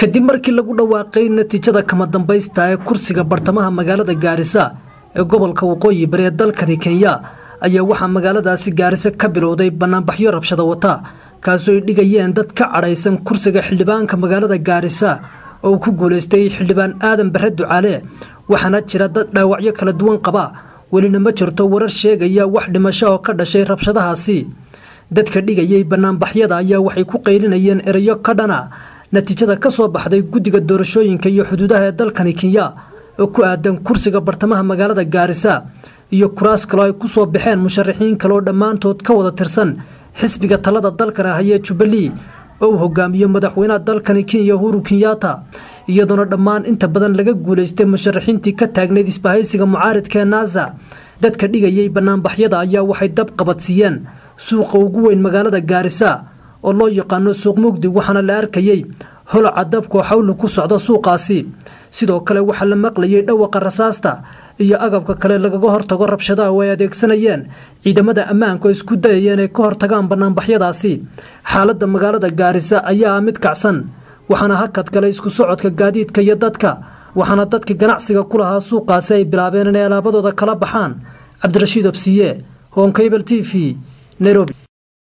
kadib markii lagu dhawaaqay natiijada kama dambaysta ee kursiga bartamaha magaalada gaarisa ee gobolka waqooyi bari ee dalkani kenya ayaa waxaa magaaladaasi gaarisa ka bilowday banaanbaxyo rabshada wata kaasoo ay dhigayeen dad ka cadhaysan kursiga xildhibaanka magaalada gaarisa oo uu ku guulaystay xildhibaan aadan bare ducaale waxaana jira dad dhaawacyo kala duwan qaba welina ma jirto warar sheegaya wax dhimasho oo ka dhashay rabshadahaasi dadka dhigayay banaanbaxyada ayaa waxay ku qaylinayeen erayo ka dhana natiijada ka soo baxday guddiga doorashooyinka iyo xuduudaha ee dalkani kenya oo ku aadan kursiga bartamaha magaalada gaarisa iyo kuraas kaloo ay ku soo baxeen musharaxiin kaleoo dhammaantood ka wada tirsan xisbiga talada dalkan ahayee jubbalee oo uu hogaamiyo madaxweynaha dalkani kenya uhuru kenyaata iyadoona dhammaan inta badan laga guulaystay musharaxiintii ka taagnayd isbahaysiga mucaaridka ee naasa dadka dhigayay banaanbaxyada ayaa waxay dab qabadsiiyeen suuqa ugu weyn magaalada gaarisa oo loo yaqaano suuq mugdi waxaana la arkayey holoca dabkoo xawli ku socda suuqaasi sidoo kale waxaa la maqlayay dhawaqa rasaasta iyo agabka kale lagaga hortago rabshadaha oo ay adeegsanayeen ciidamada ammaanka oo isku dayayeen ay ka hortagaan banaanbaxyadaasi xaaladda magaalada gaarisa ayaa ah mid kacsan waxaana hakad galay isku socodka gaadiidka iyo dadka waxaana dadkii ganacsiga ku lahaa suuqaasi ay bilaabeen inay alaabadooda kala baxaan cabdirashiid obsiye honkabel t v nairobi